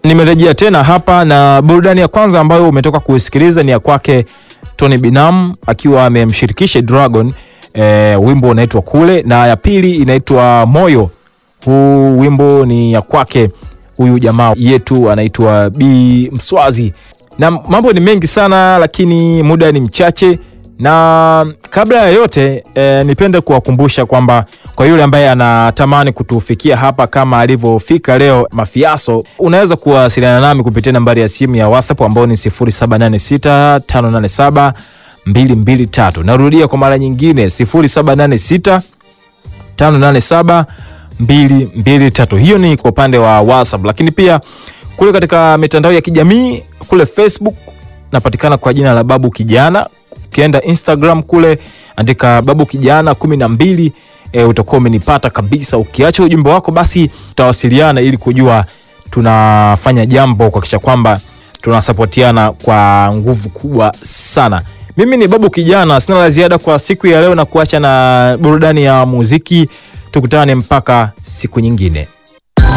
nimerejea tena hapa na burudani ya kwanza ambayo umetoka kuisikiliza ni ya kwake Tony Binam akiwa amemshirikisha Dragon e, wimbo unaitwa Kule, na ya pili inaitwa Moyo. Huu wimbo ni ya kwake huyu jamaa yetu anaitwa B Mswazi, na mambo ni mengi sana, lakini muda ni mchache na kabla ya yote e, nipende kuwakumbusha kwamba kwa yule ambaye anatamani kutufikia hapa kama alivyofika leo Mafiaso, unaweza kuwasiliana nami kupitia nambari ya simu ya WhatsApp ambayo ni 0786 587 Narudia kwa mara nyingine 0786 587 223. Hiyo ni kwa upande wa WhatsApp, lakini pia kule katika mitandao ya kijamii kule Facebook napatikana kwa jina la Babu Kijana. Ukienda Instagram kule andika Babu Kijana kumi na mbili e, utakuwa umenipata kabisa. Ukiacha ujumbe wako, basi tutawasiliana ili kujua tunafanya jambo kuhakikisha kwamba tunasapotiana kwa nguvu kubwa sana. Mimi ni Babu Kijana, sina la ziada kwa siku ya leo na kuacha na burudani ya muziki. Tukutane mpaka siku nyingine.